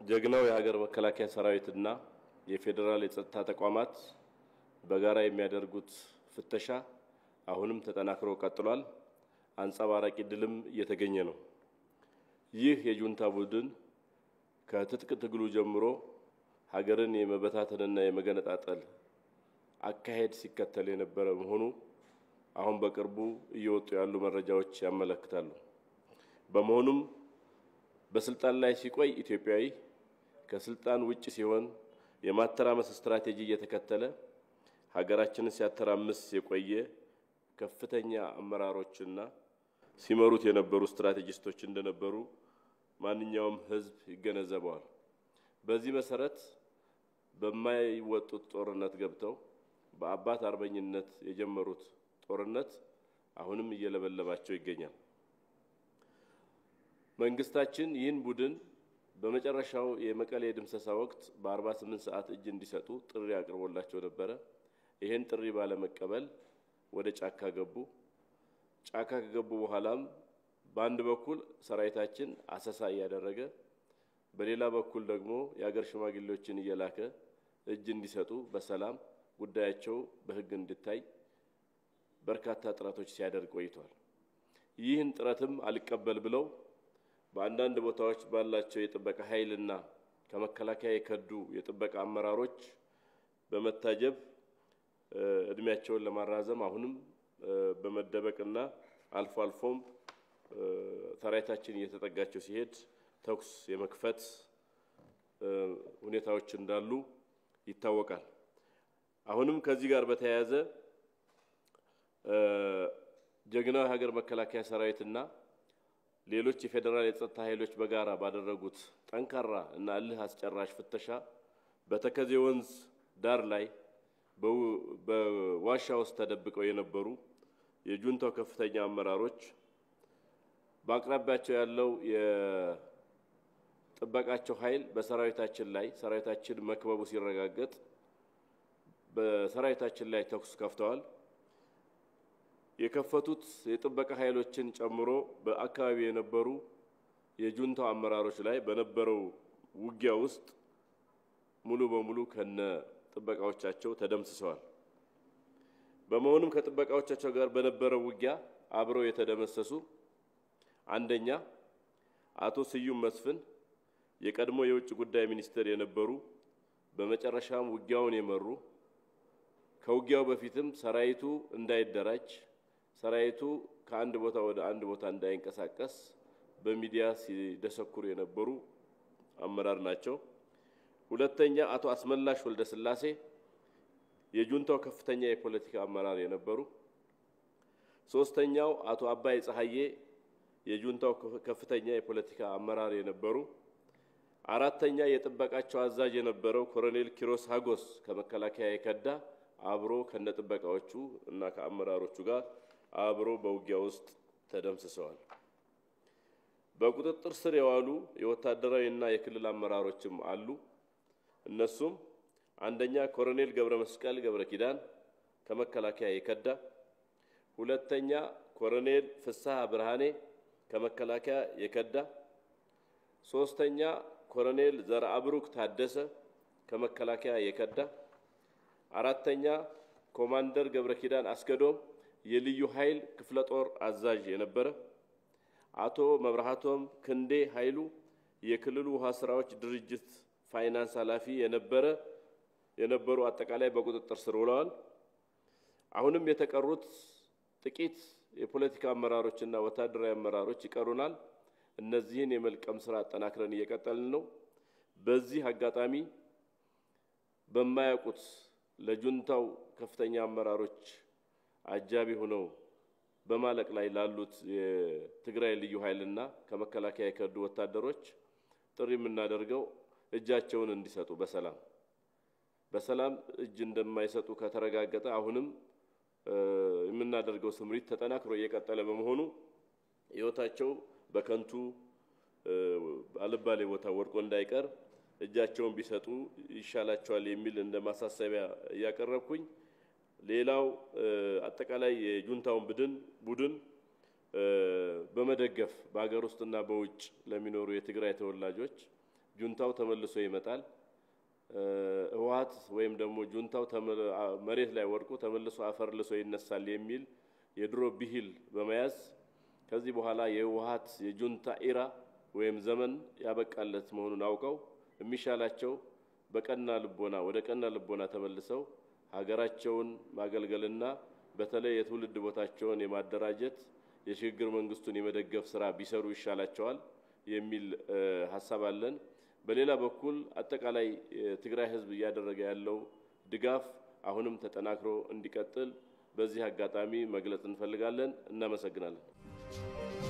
ጀግናው የሀገር መከላከያ ሰራዊትና የፌዴራል የጸጥታ ተቋማት በጋራ የሚያደርጉት ፍተሻ አሁንም ተጠናክሮ ቀጥሏል። አንጸባራቂ ድልም እየተገኘ ነው። ይህ የጁንታ ቡድን ከትጥቅ ትግሉ ጀምሮ ሀገርን የመበታተንና የመገነጣጠል አካሄድ ሲከተል የነበረ መሆኑ አሁን በቅርቡ እየወጡ ያሉ መረጃዎች ያመለክታሉ። በመሆኑም በስልጣን ላይ ሲቆይ ኢትዮጵያዊ ከስልጣን ውጭ ሲሆን የማተራመስ ስትራቴጂ እየተከተለ ሀገራችንን ሲያተራምስ የቆየ ከፍተኛ አመራሮችና ሲመሩት የነበሩ ስትራቴጂስቶች እንደነበሩ ማንኛውም ሕዝብ ይገነዘበዋል። በዚህ መሰረት በማይወጡት ጦርነት ገብተው በአባት አርበኝነት የጀመሩት ጦርነት አሁንም እየለበለባቸው ይገኛል። መንግስታችን ይህን ቡድን በመጨረሻው የመቀሌ ድምሰሳ ወቅት በ48 ሰዓት እጅ እንዲሰጡ ጥሪ አቅርቦላቸው ነበረ። ይህን ጥሪ ባለመቀበል ወደ ጫካ ገቡ። ጫካ ከገቡ በኋላም በአንድ በኩል ሰራዊታችን አሰሳ እያደረገ፣ በሌላ በኩል ደግሞ የአገር ሽማግሌዎችን እየላከ እጅ እንዲሰጡ በሰላም ጉዳያቸው በሕግ እንዲታይ በርካታ ጥረቶች ሲያደርግ ቆይቷል። ይህን ጥረትም አልቀበል ብለው በአንዳንድ ቦታዎች ባላቸው የጥበቃ ኃይልና ከመከላከያ የከዱ የጥበቃ አመራሮች በመታጀብ እድሜያቸውን ለማራዘም አሁንም በመደበቅና አልፎ አልፎም ሰራዊታችን እየተጠጋቸው ሲሄድ ተኩስ የመክፈት ሁኔታዎች እንዳሉ ይታወቃል። አሁንም ከዚህ ጋር በተያያዘ ጀግናው የሀገር መከላከያ ሰራዊትና ሌሎች የፌዴራል የጸጥታ ኃይሎች በጋራ ባደረጉት ጠንካራ እና እልህ አስጨራሽ ፍተሻ በተከዜ ወንዝ ዳር ላይ በዋሻ ውስጥ ተደብቀው የነበሩ የጁንታው ከፍተኛ አመራሮች በአቅራቢያቸው ያለው የጥበቃቸው ኃይል በሰራዊታችን ላይ ሰራዊታችን መክበቡ ሲረጋገጥ በሰራዊታችን ላይ ተኩስ ከፍተዋል። የከፈቱት የጥበቃ ኃይሎችን ጨምሮ በአካባቢ የነበሩ የጁንታው አመራሮች ላይ በነበረው ውጊያ ውስጥ ሙሉ በሙሉ ከነ ጥበቃዎቻቸው ተደምስሰዋል። በመሆኑም ከጥበቃዎቻቸው ጋር በነበረው ውጊያ አብረው የተደመሰሱ አንደኛ አቶ ስዩም መስፍን የቀድሞ የውጭ ጉዳይ ሚኒስትር የነበሩ በመጨረሻም ውጊያውን የመሩ ከውጊያው በፊትም ሰራዊቱ እንዳይደራጅ ሰራዊቱ ከአንድ ቦታ ወደ አንድ ቦታ እንዳይንቀሳቀስ በሚዲያ ሲደሰኩሩ የነበሩ አመራር ናቸው። ሁለተኛ አቶ አስመላሽ ወልደ ስላሴ የጁንታው ከፍተኛ የፖለቲካ አመራር የነበሩ። ሶስተኛው አቶ አባይ ፀሐዬ የጁንታው ከፍተኛ የፖለቲካ አመራር የነበሩ። አራተኛ የጥበቃቸው አዛዥ የነበረው ኮሎኔል ኪሮስ ሀጎስ ከመከላከያ የከዳ አብሮ ከነጥበቃዎቹ እና ከአመራሮቹ ጋር አብሮ በውጊያ ውስጥ ተደምስሰዋል። በቁጥጥር ስር የዋሉ የወታደራዊ እና የክልል አመራሮችም አሉ። እነሱም አንደኛ ኮሎኔል ገብረ መስቀል ገብረ ኪዳን ከመከላከያ የከዳ፣ ሁለተኛ ኮሎኔል ፍስሐ ብርሃኔ ከመከላከያ የከዳ፣ ሶስተኛ ኮሎኔል ዘርአብሩክ ታደሰ ከመከላከያ የከዳ፣ አራተኛ ኮማንደር ገብረ ኪዳን አስገዶም የልዩ ኃይል ክፍለ ጦር አዛዥ የነበረ፣ አቶ መብርሃቶም ክንዴ ኃይሉ የክልሉ ውሃ ስራዎች ድርጅት ፋይናንስ ኃላፊ የነበረ የነበሩ አጠቃላይ በቁጥጥር ስር ውለዋል። አሁንም የተቀሩት ጥቂት የፖለቲካ አመራሮችና ወታደራዊ አመራሮች ይቀሩናል። እነዚህን የመልቀም ስራ አጠናክረን እየቀጠልን ነው። በዚህ አጋጣሚ በማያውቁት ለጁንታው ከፍተኛ አመራሮች አጃቢ ሆነው በማለቅ ላይ ላሉት የትግራይ ልዩ ኃይልና ከመከላከያ የከዱ ወታደሮች ጥሪ የምናደርገው እጃቸውን እንዲሰጡ በሰላም በሰላም እጅ እንደማይሰጡ ከተረጋገጠ አሁንም የምናደርገው ስምሪት ተጠናክሮ እየቀጠለ በመሆኑ ሕይወታቸው በከንቱ አልባሌ ቦታ ወድቆ እንዳይቀር እጃቸውን ቢሰጡ ይሻላቸዋል የሚል እንደ ማሳሰቢያ እያቀረብኩኝ ሌላው አጠቃላይ የጁንታውን ቡድን ቡድን በመደገፍ በሀገር ውስጥና በውጭ ለሚኖሩ የትግራይ ተወላጆች ጁንታው ተመልሶ ይመጣል። ህወሓት ወይም ደግሞ ጁንታው መሬት ላይ ወድቆ ተመልሶ አፈር ልሶ ይነሳል የሚል የድሮ ብሂል በመያዝ ከዚህ በኋላ የህወሓት የጁንታ ኢራ ወይም ዘመን ያበቃለት መሆኑን አውቀው የሚሻላቸው በቀና ልቦና ወደ ቀና ልቦና ተመልሰው ሀገራቸውን ማገልገልና በተለይ የትውልድ ቦታቸውን የማደራጀት የሽግግር መንግስቱን የመደገፍ ስራ ቢሰሩ ይሻላቸዋል የሚል ሀሳብ አለን። በሌላ በኩል አጠቃላይ የትግራይ ህዝብ እያደረገ ያለው ድጋፍ አሁንም ተጠናክሮ እንዲቀጥል በዚህ አጋጣሚ መግለጽ እንፈልጋለን። እናመሰግናለን።